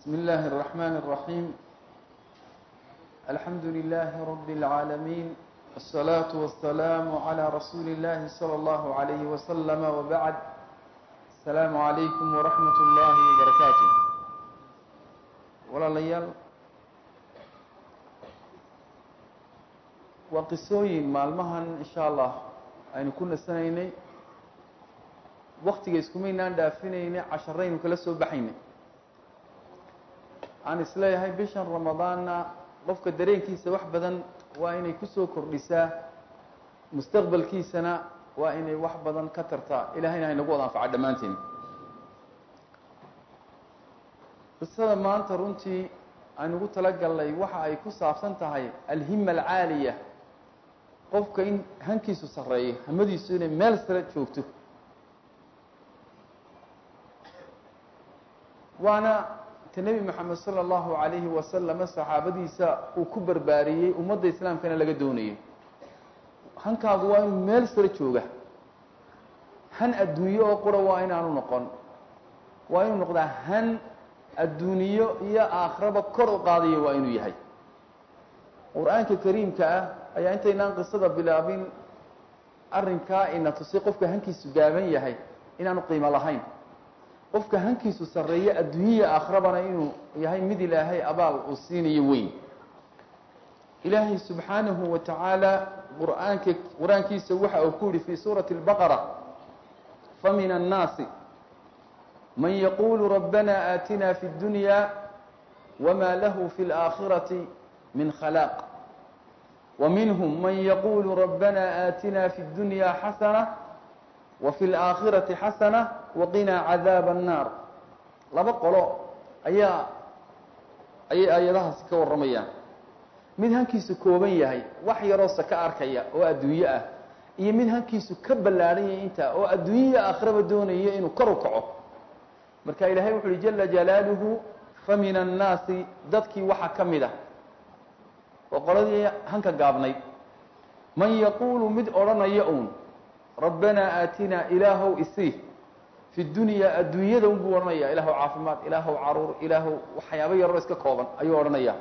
بسم الله الرحمن الرحيم الحمد لله رب العالمين الصلاة والسلام على رسول الله صلى الله عليه وسلم وبعد السلام عليكم ورحمة الله وبركاته walaalayaal waa qisooyin maalmahan insha allah aynu ku nasanaynay waktiga iskumaynaan dhaafinaynay casharaynu kala soo baxaynay aan isleeyahay bishan ramadaanna qofka dareenkiisa wax badan waa inay kusoo kordhisaa mustaqbalkiisana waa inay wax badan ka tartaa ilahayna haynagu wada anfaca dhammaanteen qisada maanta runtii aynugu talagalnay waxa ay ku saabsan tahay alhima alcaaliya qofka in hankiisu sarreeyo hamadiisu inay meel sare joogto waana ta nebi moxamed sala allahu calayhi wasalama saxaabadiisa uu ku barbaariyey ummadda islaamkana laga doonayay hankaagu waa inuu meel sare jooga han adduunyo oo qura waa inaanu noqon waa inuu noqdaa han adduuniyo iyo aakhiraba kor u qaadaya waa inuu yahay qur-aanka kariimka ah ayaa intaynaan qisada bilaabin arrinkaa ina tusi qofka hankiisu gaaban yahay inaanu qiimo lahayn qofka hankiisu sarreeyo adduunyaya aakhirabana inuu yahay mid ilaahay abaal uu siinayo weyn ilaahay subxaanahu wa tacaala qur-aanka qur-aankiisa waxa uu ku yihi fi suurati اlbaqara famin annaasi man yaqulu rabbana aatina fi اdunya wma lahu fi اlآakhirati min khalaaq وminhm man yaqulu rabbana aatina fi اdunya xasana wfi اlآakhirati xasana waqinaa cadaab الnaar laba qolo ayaa ayay aayadahaasi ka warramayaan mid hankiisu kooban yahay wax yaroo saka arkaya oo adduunyo ah iyo mid hankiisu ka ballaadhan yahay intaa oo adduunyaya aakhiraba doonaya inuu kor u kaco marka ilaahay wuxu uhi jala jalaaluhu famin annaasi dadkii waxaa ka mid ah oo qoladii hanka gaabnayd man yaquulu mid odhanaya uun rabbanaa aatinaa ilaahow isii fi dunyaa adduunyada unbuu odhanaya ilaahow caafimaad ilaahow caruur ilaahow waxyaabo yaroo iska kooban ayuu odhanaya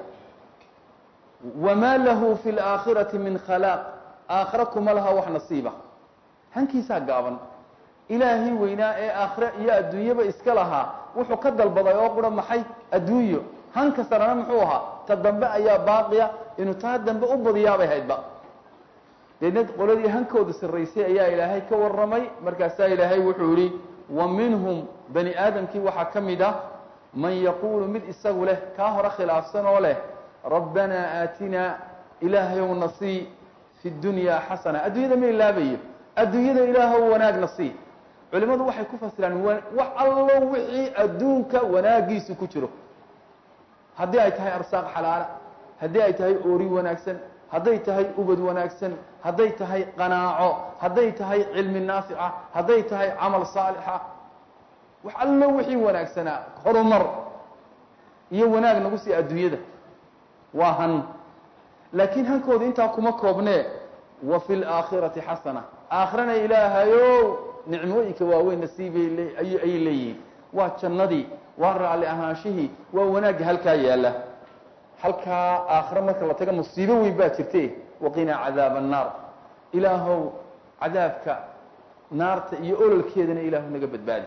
wamaa lahu fi laakhirati min khalaaq aakhira kuma laha wax nasiiba hankiisaa gaaban ilaahii weynaa ee aakhire iyo adduunyaba iska lahaa wuxuu ka dalbaday oo qura maxay adduunyo hanka sarana muxuu ahaa ta dambe ayaa baaqiya inuu taa dambe u badiyaabay haydba deedna qoladii hankooda sarraysay ayaa ilaahay ka warramay markaasaa ilaahay wuxuu yihi wa minhum bani aadamkii waxaa ka mid ah man yaquulu mid isagu leh kaa hore khilaafsan oo leh rabbanaa aatinaa ilaahayow nasii fi dunyaa xasana adduunyada ma ilaabayo adduunyada ilaahow wanaagna sii culimadu waxay ku fasiraan wax allo wixii adduunka wanaagiisu ku jiro haddii ay tahay arsaaq xalaala haddii ay tahay oori wanaagsan hadday tahay ubad wanaagsan hadday tahay qanaaco hadday tahay cilmi naafica hadday tahay camal saalixa wax allo wixii wanaagsanaa horumar iyo wanaag nagu sii adduunyada waa han laakiin hankooda intaa kuma koobnee wa fi laakhirati xasana aakhirana ilaahayow nicmooyinka waaweyn nasiibay ayay leeyihiin waa jannadii waa raalli ahaanshihii waa wanaagga halkaa yaalla halkaa aakhiro marka la taga musiibo weyn baa jirte waqinaa cadaab annaar ilaahow cadaabka naarta iyo ololkeedana ilaahu naga badbaadi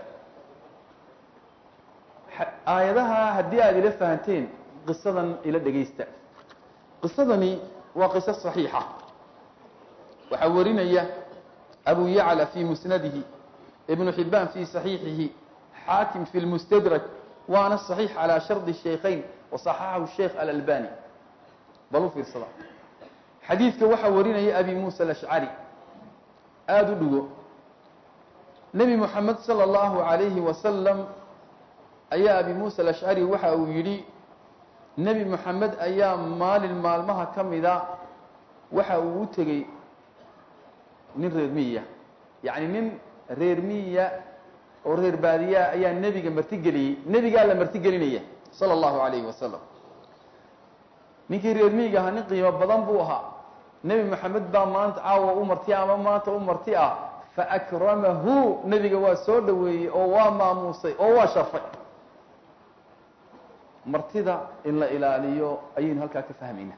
aayadaha haddii aada ila fahanteen qisadan ila dhegaysta qisadani waa qiso saxiixa waxaa warinaya abu yacla fi musnadihi ibnu xibaan fi saxiixihi xaakim fi lmustadrak waana صaxiix calى shardi shaykhayn waصaxaxahu sheikh alalbani bal u fiirsada xadiidka waxaa warinaya abi musa alashcari aada u dhigo nebi moxamed salى اllahu عalayhi wasalam ayaa abi musa alashcari waxa uu yidhi nebi moxamed ayaa maalin maalmaha ka mida waxa uu u tegey nin reer miya yacni nin reer miya oo reer baadiyaa ayaa nebiga martigeliyey nebigaa la martigelinaya sala allahu calayhi wasalam ninkii reer miyiga ahaa nin qiimo badan buu ahaa nebi moxamed baa maanta caawa u marti ama maanta u marti ah faakramahu nebiga waa soo dhoweeyey oo waa maamuusay oo waa sharfay martida in la ilaaliyo ayaynu halkaa ka fahmayna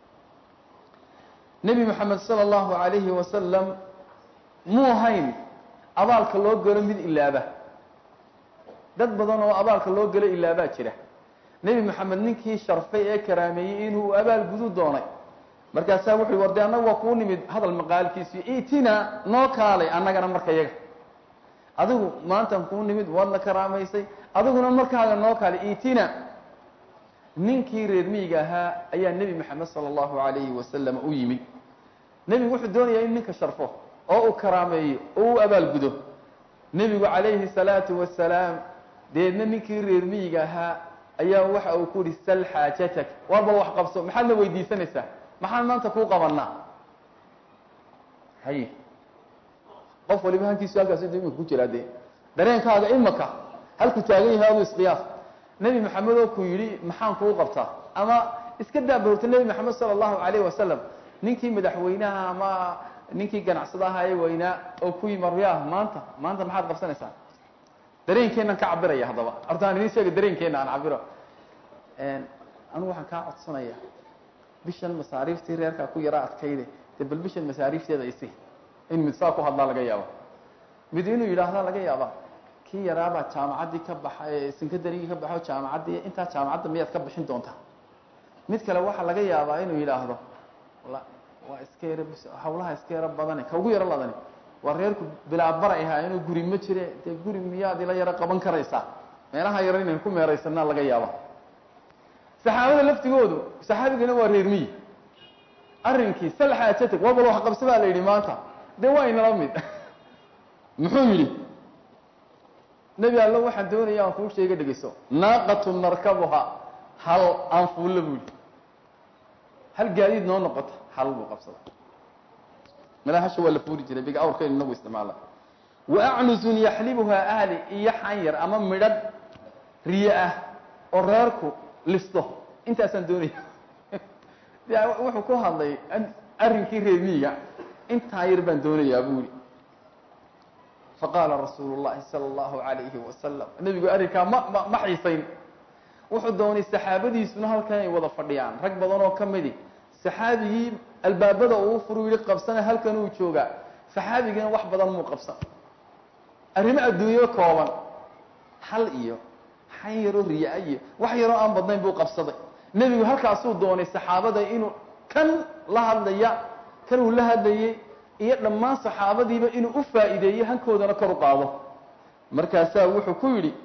nebi moxamed sala allahu calayhi wasalam muu ahayn abaalka loo galo mid ilaaba dad badan oo abaalka loo galo ilaabaa jira nebi moxamed ninkii sharfay ee karaameeyey inuu abaal gudu doonay markaasaa wuxu war de annaga waa kuu nimid hadal maqaalkiisiyo itina noo kaalay annagana marka yaga adigu maantan kuu nimid waadna karaamaysay adiguna markaaga noo kaalay itina ninkii reer miyiga ahaa ayaa nebi moxamed sala allahu calayhi wasalam u yimid nebigu wuxuu doonayaa in ninka sharfo oo uu karaameeyo oo u abaalgudo nebigu calayhi salaatu wasalaam deedna ninkii reer miyiga ahaa ayaa waxa uu ku yihi sal xaajatak warba wax qabso maxaad na weydiisanaysaa maxaan maanta kuu qabanaa hay qof waliba hankiisu halkaas imika ku jiraa dee dareenkaaga imaka halku taagan yahay adu isqiyaas nebi maxamed oo ku yidhi maxaan kuu qabtaa ama iska daabarorta nebi maxamed sala allahu calayh wasalam ninkii madaxweynaha ama ninkii ganacsada ahaa ee weynaa oo ku yimi aryaah maanta maanta maxaad qabsanaysaa dareenkeenaan ka cabiraya haddaba horta aan idin sheega dareenkeena aan cabiro anigu waxaan kaa codsanaya bishan masaariiftii reerkaa ku yaraa adkayde dee bal bishan masaariifteeda isi in mid saa ku hadlaa laga yaaba mid inuu yidhaahdaa laga yaaba kii yaraabaa jaamacaddii ka baxa sinkadarigii ka baxo jaamacaddii intaa jaamacadda miyaad ka bixin doontaa mid kale waxaa laga yaabaa inuu yidhaahdo waa iska yaro hawlaha iska yaro badane ka ugu yaro ladani waa reerku bilaabaray ahaa inuu guri ma jire dee guri miyaad ila yaro qaban karaysaa meelaha yaro inaynu ku meeraysanaa laga yaaba saxaabada laftigoodu saxaabigana waa reer miyi arrinkii sal xaajatag waa bal wax qabsi baa la yidhi maanta dee waa inala mid muxuu yidhi nebi allo waxaan doonaya aan kuu sheega dhegeyso naaqatu narkabuha hal aan fuulla buu yidhi hal gaadiid noo noqota hal buu qabsada malahasha waa la fuuri jiray big awrkaynu inagu isticmaala wa acnusun yaxlibuhaa ahli iyo xanyar ama midhadh riye ah oo reerku listo intaasaan doonaya de wuxuu ku hadlay arrinkii reemiyiga intaa yar baan doonayaa buu yihi faqaala rasuulu llahi sala allahu alayhi wasalam nebigu arrinkaa ma ma ma xiisayn wuxuu doonay saxaabadiisuna halkan ay wada fadhiyaan rag badan oo ka midi saxaabigii albaabada uu furu yihi qabsana halkan uu joogaa saxaabigina wax badan muu qabsan arrimo adduunyo kooban hal iyo xan yaroo riyaa iyo wax yaroo aan badnayn buu qabsaday nebigu halkaasuu doonay saxaabada inuu kan la hadlaya kan uu la hadlayey iyo dhammaan saxaabadiiba inuu u faa'iideeyo hankoodana kor u qaado markaasaa wuxuu ku yidhi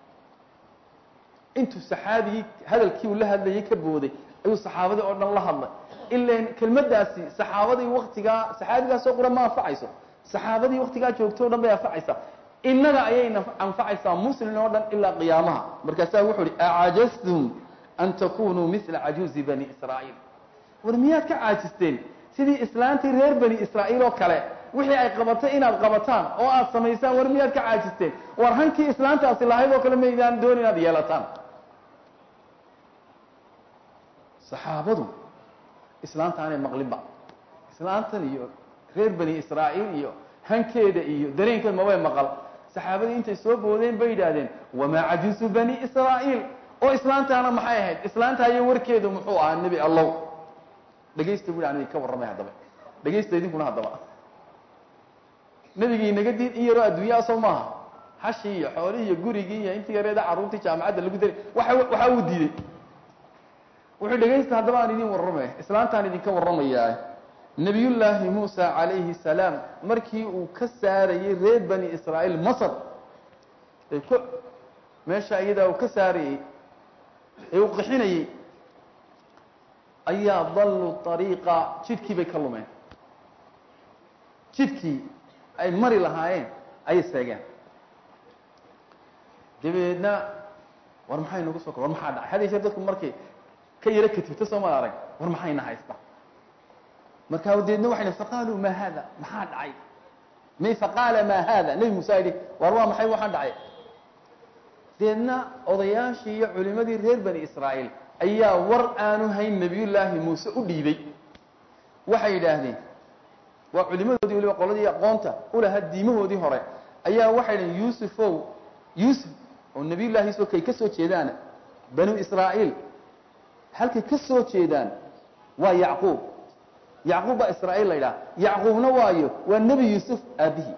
intuu saxaabigii hadalkii uu la hadlayay ka booday ayuu saxaabadii oo dhan la hadlay ilan kelmaddaasi saxaabadii waktigaa saxaabigaasoo qura ma anfacayso saxaabadii waktigaa joogto o dhan bay anfacaysaa innaga ayayna anfacaysaa muslim oo dhan ilaa qiyaamaha markaasaa wuxuu ihi acajastum an takunuu mila cajuuzi bani israa'iil war miyaad ka caajisteen sidii islaantii reer bani israa'iil oo kale wixii ay qabatay inaad qabataan oo aad samaysaan war miyaad ka caajisteen war hankii islaantaasi lahayd oo kale maydaan doon inaad yeelataan saxaabadu islaantaanay maqlinba islaantan iyo reer bani israa'iil iyo hankeeda iyo dareenkeed mabay maqal saxaabadii intay soo boodeen bay yidhaahdeen wamaa cajuusu bani israa'iil oo islaantaana maxay ahayd islaantaayo warkeedu muxuu ahaa nebi allow dhegaysta bu an ka warramay haddaba dhegaysta idinkuna haddaba nebigii inaga diid in yaroo adduunyaa soo maaha hashii iyo xoolihii iyo gurigii iyo intii yareeda carruurtii jaamacadda lagu daray waa waxa uu diiday wuxuu dhegaysta haddaba aan idin warramay islaantaan idinka warramayaa nebiyullaahi muusa calayhi salaam markii uu ka saarayey reer bani israa'iil masr ee ku meesha iyadaa uu ka saarayey ee uu qixinayey ayaa dalluu ariiqa jidhkii bay ka lumeen jidhkii ay mari lahaayeen ayay seegeen dabeedna war maxay nagu soo kor war maxaa dhacay had yeeshee dadku markay ka yaro katifto soo mal arag war maxayna haysta markaa deedna waxay faqaaluu maa haada maxaa dhacay may faqaala maa haada nebi muuse yidhi war waa maxay waxaan dhacay deedna odayaashii iyo culimadii reer bani israa'iil ayaa war aanu hayn nebiyullaahi muuse u dhiibay waxay yidhaahdeen waa culimadoodii waliba qoladii aqoonta ulahaa diimahoodii hore ayaa waxay dhaheen yuusufow yuusuf oo nebiyullaahi isoo kay ka soo jeedaana banu israa'iil halkay ka soo jeedaan waa yacquub yacquub baa israa'iil la yidhaha yacquubna waayo waa nebi yuusuf aabihii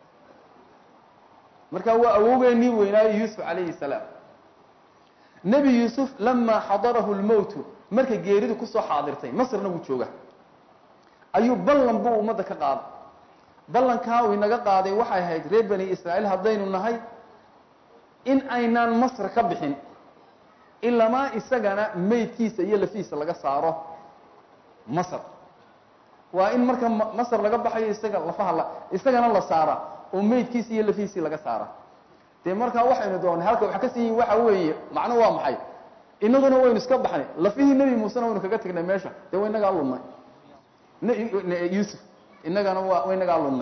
marka waa awowgeennii weynaayo yuusuf calayhi salaam nebi yuusuf lamaa xadarahu lmowtu markay geeridu kusoo xaadirtay masrna wuu jooga ayuu ballan buu ummadda ka qaaday ballankaa uu inaga qaaday waxay ahayd reer bani israa'iil haddaynu nahay in aynaan masr ka bixin ilamaa isagana meydkiisa iyo lafihiisa laga saaro masr waa in marka masr laga baxayo isaga lafaha la isagana la saara oo meydkiisi iyo lafihiisii laga saara dee markaa waxaynu doonay halka wax ka siiyin waxa weeye macno waa maxay inaguna waynu iska baxnay lafihii nebi muusena waynu kaga tegnay meesha dee wa inagaa lunnay yuusuf inagana waa wa inagaa lunnay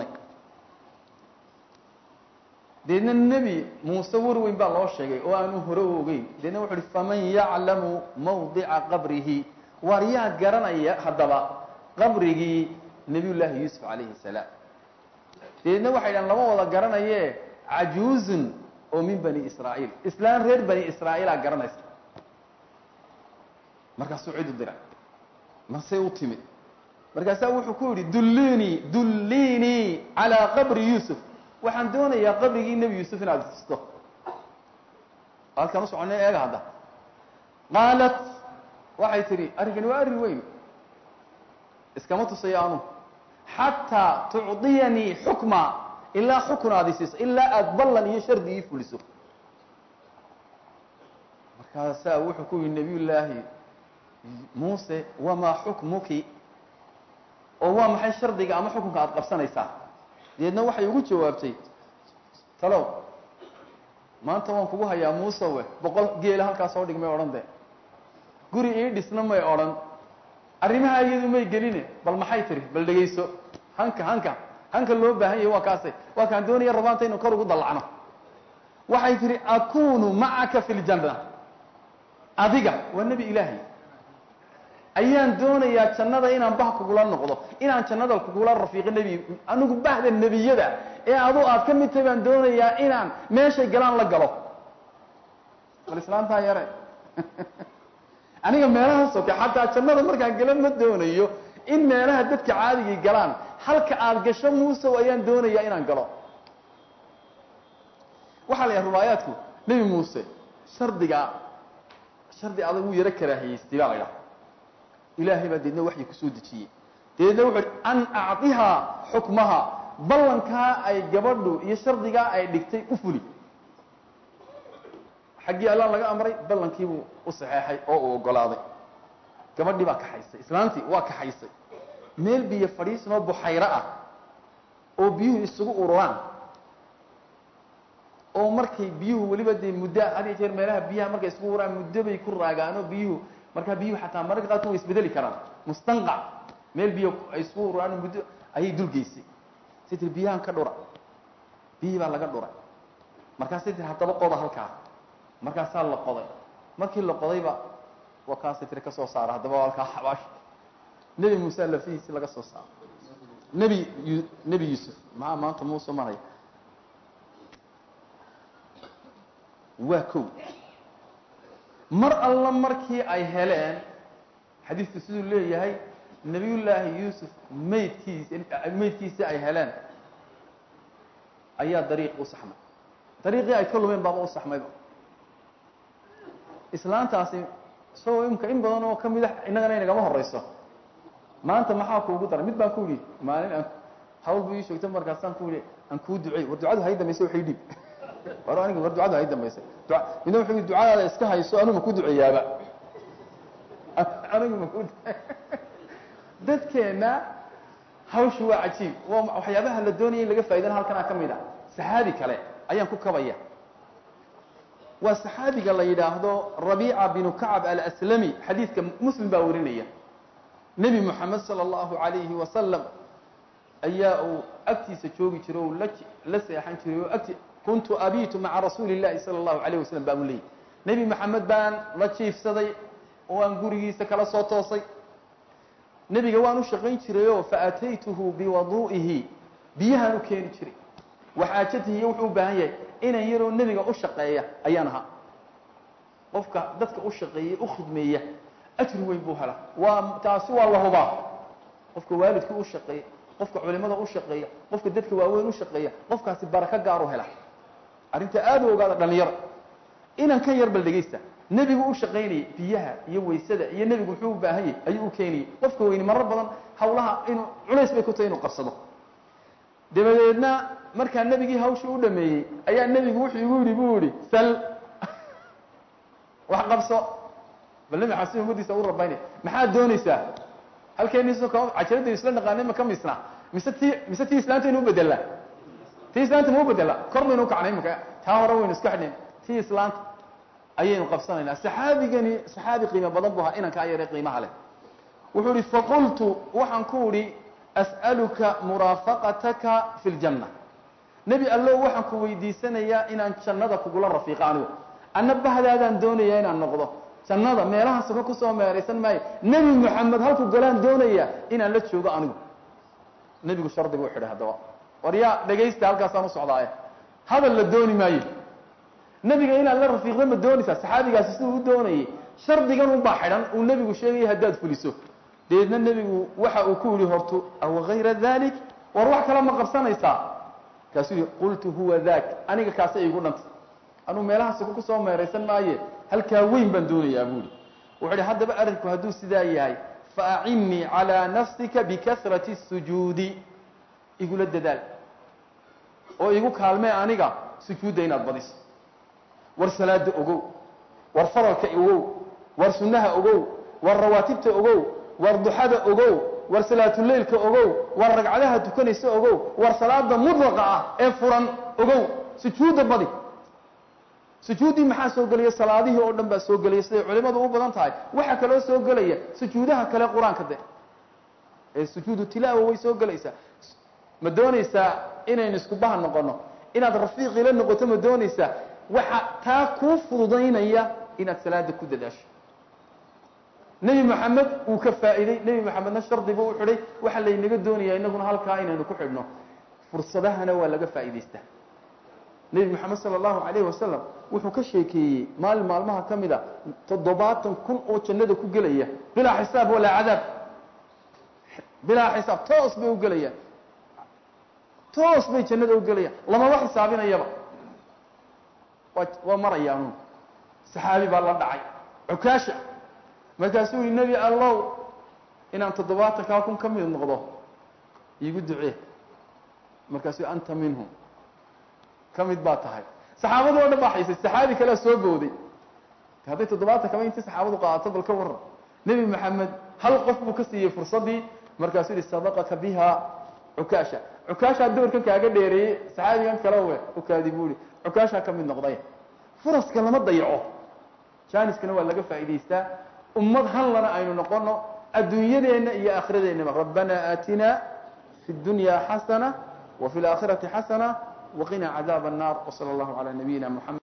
deedna nebi muuse war weyn baa loo sheegay oo aanu hore u ogeyn deedna wuxu uhi faman yaclamu mawdica qabrihi waar yaa garanaya haddaba qabrigii nebiyullaahi yuusuf calayhi salaam deedna waxay dhahan lama wada garanaye cajuuzun oo min bani israa'iil islaan reer bani israa'iilaa garanaysa markaasuu cid u diray masey u timid markaasaa wuxuu ku yidhi dullinii dullinii calaa qabri yuusuf waxaan doonayaa qabrigii nebi yuusuf inaad tusto halkaan u soconay eega hadda qaalat waxay tidhi arrinkani waa arrin weyn iskama tusayo anu xataa tucdiyanii xukma ilaa xukun aad isiiso ilaa aada ballan iyo shardi ii fuliso markaasaa wuxuu ku yihi nabiy llaahi muuse wamaa xukmuki oo waa maxay shardiga ama xukunka aada qabsanaysaa deedna waxay ugu jawaabtay talow maanta waan kugu hayaa muusewe boqol geela halkaa soo dhig may odhan de guri ii dhisna may odhan arrimaha iyadu may geline bal maxay tiri bal dhegayso hanka hanka hanka loo baahan yahay waa kaase waa kaan doonaya rabaanta inu kor ugu dallacno waxay tihi akunu macaka fi ljanna adiga waa nebi ilaahay ayaan doonayaa jannada inaan bah kugula noqdo inaan jannada kugula rafiiqo nebi anigu bahda nebiyada ee adu aad ka mid tahay baan doonayaa inaan meeshay galaan la galo bal islaantaa yare aniga meelaha soke xataa jannada markaan gala ma doonayo in meelaha dadka caadigii galaan halka aada gasho muusow ayaan doonayaa inaan galo waxaa la yahay rubaayaadku nebi muuse shardiga shardi adag wuu yaro karaahiyeystay baa la ydhaha ilaahay baa deedna waxyi kusoo dejiyey deedna wuxu uhi an acdihaa xukmaha ballankaa ay gabadhu iyo shardigaa ay dhigtay u fuli xaggii allaan laga amray ballankiibuu u saxeexay oo uu ogolaaday gabadhii baa kaxaysay islaantii waa kaxaysay meel biyo fadhiisanoo buxayro ah oo biyuhu isugu ururaan oo markay biyuhu weliba dee muddo had iyo jeer meelaha biyaha markay isugu ururaan muddo bay ku raagaanoo biyuhu markaa biyuhu xataa mararka qaarkood way isbedeli karaan mustanqac meel biyo ay isugu ururaan muddo ayay dulgeysay say tiri biyahan ka dhura biyihii baa laga dhuray markaasay tiri haddaba qoda halkaa markaasaa la qoday markii la qodayba waa kaasay tiri ka soo saara haddaba halkaa xabaash nebi muuse lafihiisi laga soo saaro nebi nebi yuusuf maxaa maanta muuse maraya waa kow mar alla markii ay heleen xadiidku siduu leeyahay nebiyullaahi yuusuf maydkiisi maydkiisii ay heleen ayaa dariiq u saxmay dariiqii ay ka lumeen baaba u saxmayba islaantaasi isagoo imka in badan oo ka mid a innagana inagama horeyso maanta maxaa kuugu daray mid baan ku yidhi maalin aan hawl bu ii sheegto markaasaan ku yihi aan kuu ducey war ducadu hay dambaysay waxay dhiib war aniga war ducadu hay dambaysay dua midna wuxuu yidhi ducadaada iska hayso anigu ma ku duceeyaaba anigu ma ku dadkeenna hawshu waa cajiib waa waxyaabaha la doonaya in laga faa'idana halkanaa ka mid a saxaabi kale ayaan ku kabaya waa saxaabiga la yidhaahdo rabiica binu kacab alaslami xadiidka muslim baa warinaya nebi moxamed sala allahu alayhi wasalam ayaa uu agtiisa joogi jiray o la la seexan jiray oo agti kuntu abitu maca rasuuli اllahi salى اllahu alayh wasalam baa u leeyay nebi moxamed baan la jiifsaday oo aan gurigiisa kala soo toosay nebiga waan u shaqayn jirayoo faataytuhu biwadu'ihi biyahaan u keeni jiray waxaajatihi iyo wuxuu u baahan yahay inan yaroo nebiga u shaqeeya ayaan ahaa qofka dadka u shaqeeya u khidmeeya ajri weyn buu helaa waa taasi waa la hubaa qofka waalidka u shaqeeya qofka culimada u shaqeeya qofka dadka waaweyn u shaqeeya qofkaasi barako gaar u hela arrinta aada u ogaada dhalinyaro inan ka yar bal dhegaysta nebigu u shaqaynayay biyaha iyo waysada iyo nebigu muxuu u baahan yahy ayuu u keenayay qofka weyni marar badan hawlaha inuu culays bay ku tahay inuu qabsado dabadeedna markaa nebigii hawshii u dhameeyey ayaa nebigu wuxuu igu yidhi buu yihi sal wax qabso bal nebi xasin umadiisa u rabaynay maxaad doonaysaa halkeeniiso ka cajaradaynu isla naqaanay ma ka misna mise ti mise tii islaantaynu u bedelaa tii islaanta ma u bedelaa kor baynu ukacnay imaka taa hore waynu iska xidhnay tii islaanta ayaynu qabsanaynaa saxaabigani saxaabi qiimo badan bu ahaa inankaa yare qiimaha leh wuxuu ihi faqultu waxaan ku idhi as'aluka muraafaqataka fi ljanna nebi allow waxaan ku weydiisanayaa inaan jannada kugula rafiiqo anigu anna bahdaadaan doonayaa inaan noqdo jannada meelaha soko kusoo meeraysan maayo nebi moxamed halku galaan doonaya inaan la joogo anigu nebigu shardi buu xidhay haddaba war yaa dhegaysta halkaasaan u socdaaye hadal la dooni maayo nebiga inaad la rafiiqdo ma doonaysaa saxaabigaasi siduu u doonayay shardigan unbaa xidhan uu nebigu sheegaya haddaad fuliso dabeedna nebigu waxa uu ku yihi hortu aw gayra dalik war wax kale ma qabsanaysaa kaasuu yihi qultu huwa dak aniga kaasa igu dhanta anuu meelaha soko kusoo meeraysan maaye halkaa weyn baan doonayaa buuri wuxuu ihi haddaba arrinku hadduu sidaa yahay faacinnii calىa nafsika bikasrati الsujuudi igula dadaal oo igu kaalmee aniga sujuudda inaad badiso war salaada ogow war faralka ogow war sunnaha ogow war rawaatibta ogow war duxada ogow war salaatuleilka ogow war ragcadaha tukanaysa ogow war salaada mudlaqa ah ee furan ogow sujuudda badi sujuuddii maxaa soo gelaya salaadihii oo dhan baa soo gelaya siday culimadu u badan tahay waxaa kaloo soo gelaya sujuudaha kale qur-aanka de ee sujuudu tilaawa way soo gelaysaa ma doonaysaa inaynu isku baha noqono inaad rafiiqii la noqoto ma doonaysaa waxa taa kuu fududaynaya inaad salaada ku dadaasho nebi moxamed wuu ka faa'iiday nebi moxamedna shardi buu u xidhay waxaa laynaga doonayaa inaguna halkaa inaynu ku xidhno fursadahana waa laga faa'iidaystaa nebi moxamed sala allahu calayhi wasalam wuxuu ka sheekeeyey maalin maalmaha ka mid a toddobaatan kun oo jannada ku gelaya bilaa xisaab walaa cadaab bilaa xisaab toos bay u gelayaan toos bay jannada u gelayaan lamaba xisaabinayaba waa waa marayaanuun saxaabi baa la dhacay cukaasha markaasuu yihi nebi allow inaan toddobaatankaa kun ka mid noqdo iigu ducee markaasuu anta minhum ka mid baa tahay saxaabadii o dhan baa xaysay saxaabi kalea soo booday hadday toddobaatan kama intii saxaabadu qaadato bal ka waran nebi maxamed hal qof buu ka siiyey fursaddii markaasuu yihi sadaqaka biha cukaasha cukaashaa doorkan kaaga dheereeyey saxaabigan kale we ukaadi buu ihi cukaashaa ka mid noqday furaska lama dayaco janiskana waa laga faa'idaystaa ummad hanlana aynu noqono adduunyadeenna iyo aakhiradeenaba rabbana aatina fi اdunya xasana wa fi اlaakhirati xasana waqina cadaab الnar wslى اllahu عalى nabiyina mxamed